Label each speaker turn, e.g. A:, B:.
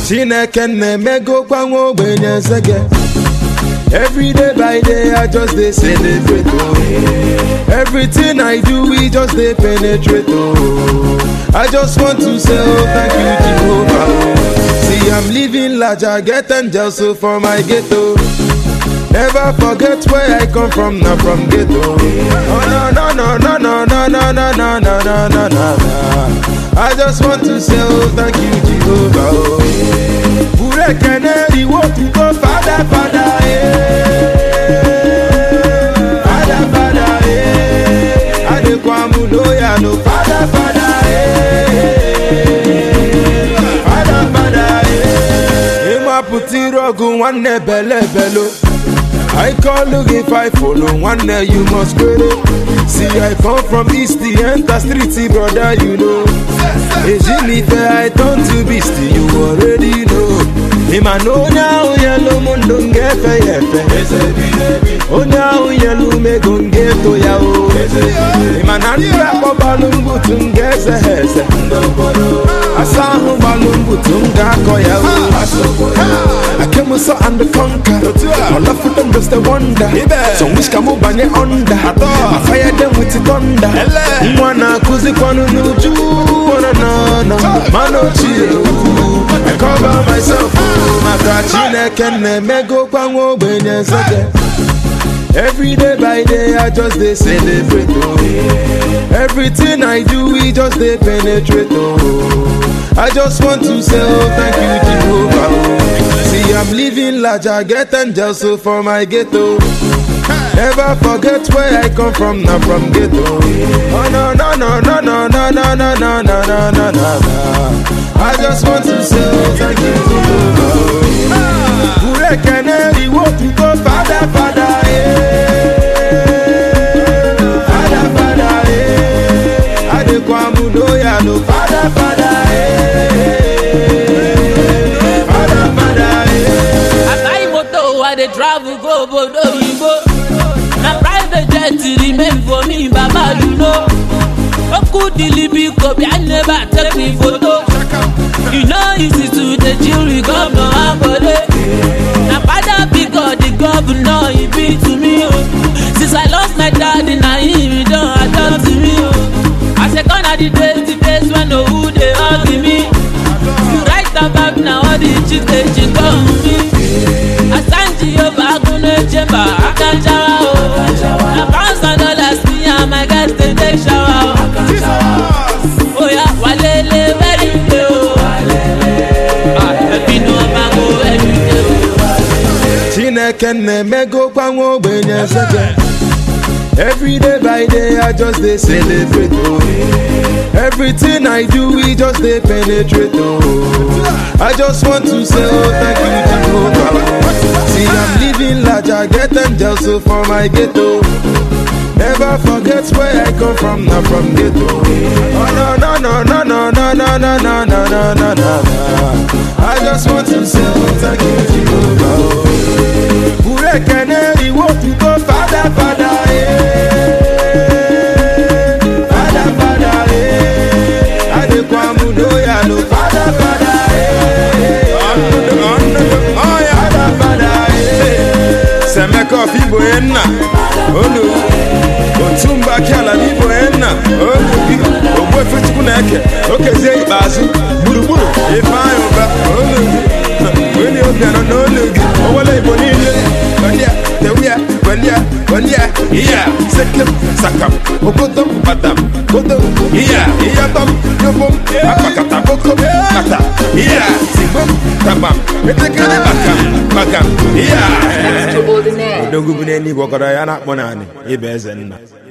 A: chineke na-emegokwa nwa ogbenye nsege Every day by day, I just dey celebrate. Oh. Everything I do, we just dey penetrate. Oh. I just want to say, oh, thank you, Jehovah. Oh. See, I'm living large, I get angels so for my ghetto. Never forget where I come from, not from ghetto. Oh no no no no no no no no no no no no no. I just want to say, oh, thank you, Jehovah. Oh. Burekene, iwo tuko, Father, Father, eh. Father, Father, eh. Adekwamu loya no, Father, Father, eh. Father, Father, eh. Ịmapụta iru ọgụ nwanne bele belo. I call look if I follow one day you must query. See I come from east the enter street brother you know. Ejinife I turn to beast you already know. Ima no now yellow mundo ngefe yefe. Onye ahụ yelu mego ngeto ya o. Ima na ndị akpọ gbalụ mbutu nga eze ha eze. Asa ahụ gbalụ mbutu m ga-akọ ya o. I came so and the conquer. All of them just a wonder. Some wish come over under. I fire them with the thunder. Mwana kuzi kwanu nuju. Wana na na. Mano chill. I cover myself. Maka chineke na-emego kwa nwa ogbenye nsege. Every day by day, I just dey celebrate. Oh. Everything I do, we just dey penetrate. Oh. I just want to say, oh, thank you, Jehovah. Oh. See, I'm living large, I get angels so for my ghetto. Never forget where I come from, not from ghetto. Oh no no no no no no no no no no no no no. I just want to say, oh, thank you, Jehovah. Burekene, iwo tuko, Father, Father, eh. Father, Father, eh. Adekwamu loya no, Father, Father, eh. Father, Father, eh.
B: I buy motor, I dey travel go obodo oyibo. Na private jet remain for me, Baba you know. Oku dilibi kobi, I never take me photo. You know easy to dey chill with governor Akode. Na father because the governor he be to me o. Since I lost my daddy, na him he don adopt me o. I say gone are the days, the days when owu dey hug me. You write about na all the chicks dey chick on me. Asanji Yoba Agunle Chamber Akanjawa o. Na pounds and dollars me and my guys dey take shower o. Oya walele very day o. Ah, ẹbí ni wọ́n máa ń wo every day o.
A: Chineke na-emego kwa nwa ogbenye nsege Every day by day I just dey celebrate oh. Everything I do we just dey penetrate oh. I just want to say oh thank you Jehovah oh. See I'm living large I get angels so for my ghetto Never forget where I come from, not from ghetto. Oh no no no no no no no no no no no no no. I just want to say oh, thank you Jehovah. oh. Burekene iwo tuko Father Father eh. Father Father eh. Adekwamu loya no Father Father eh. Father Father eh.
C: Semeko fibo enna olu otumba kiala fibo enna olu gị ogbu efe chukwu na-eke okezie ikpeazụ gburugburu ifeanyị ụba olu gị onye obi anọ n'olu gị owele igbo niile gbandia tewia gbandia gbandia iya sekem sakam okodom batam kodom iya iyatom yobom akpakata bokom kata iya sigbom tabam etekere bakam bakam iya
D: Extraordinaire.
C: odogwu bụ n'eluigwe ọkọrọ ya na-akpọ naanị ịba eze nna